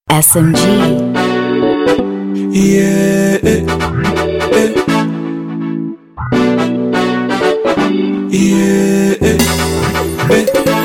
SMG. Yeah, eh, eh. Yeah, eh, eh.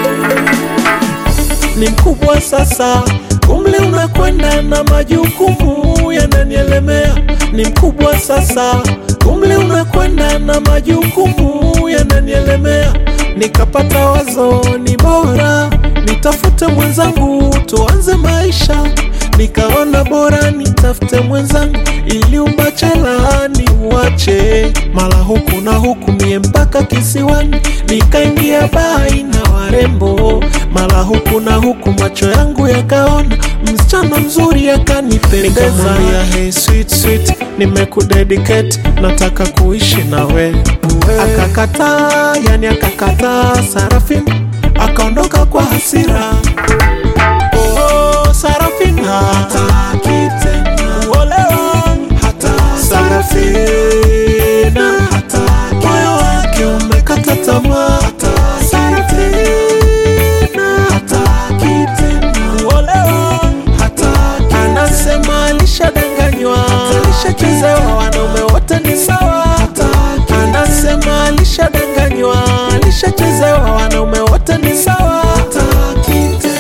Ni mkubwa sasa, umri unakwenda na majukumu yananielemea. Ni mkubwa sasa, umri unakwenda na majukumu yananielemea. Nikapata wazo, ni bora nitafute mwenzangu, tuanze maisha nikaona bora nitafute mwenzangu ili ubachela ni uache mala huku na huku mie mpaka kisiwani nikaingia bai na warembo mala huku na huku macho yangu yakaona msichana mzuri akanipendeza ya hey sweet sweet nimekudedicate nataka kuishi nawe akakataa yani akakataa sarafin akaondoka kwa hasira Oh, Sarafina hataki tena kuolewa, Sarafina hataki, moyo wake umekata tamaa, Sarafina hataki tena kuolewa, anasema alishadanganywa, alishachezewa, wanaume wote ni sawa, anasema alishadanganywa, alishachezewa, wanaume wote ni sawa, hataki tena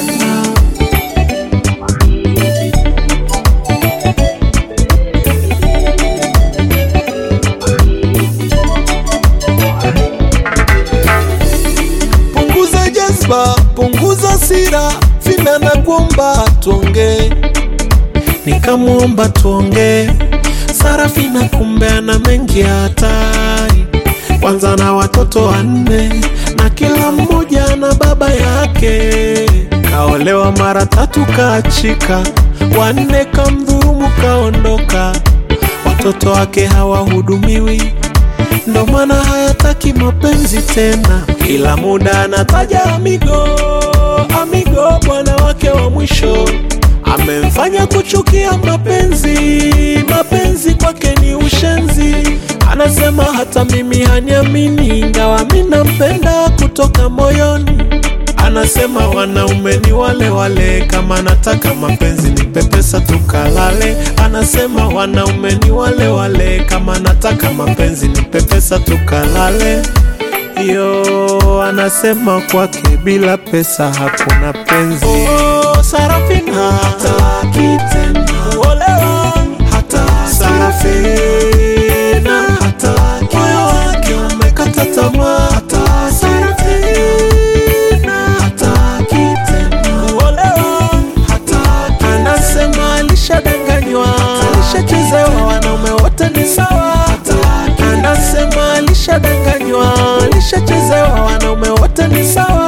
punguza jazba, punguza sira, vina na kuomba tuongee. Nikamwomba tuongee, Sarafina kumbe ana mengi ya hatari, kwanza na watoto wanne na kila mmoja na baba yake. Kaolewa mara tatu kaachika, wanne kamdhurumu kaondoka, watoto wake hawahudumiwi ndo maana hayataki mapenzi tena, kila muda anataja amigo amigo, bwana wake wa mwisho amemfanya kuchukia mapenzi. Mapenzi kwake ni ushenzi, anasema hata mimi haniamini, ingawa mi nampenda kutoka moyoni. Anasema wanaume ni wale wale, kama nataka mapenzi nipe pesa tukalale. Anasema wanaume ni wale wale, kama nataka mapenzi nipe pesa tukalale. Yo, anasema kwake bila pesa hakuna penzi. Oh, Sarafina hataki tena kuolewa, hataki. Sarafina hataki, moyo wake umekata tamaa, hataki. Sarafina hataki tena kuolewa, hataki. Anasema alishadanganywa, alishachezewa, wanaume wote ni sawa, hataki. Anasema alishadanganywa, alishachezewa, wanaume wote ni sawa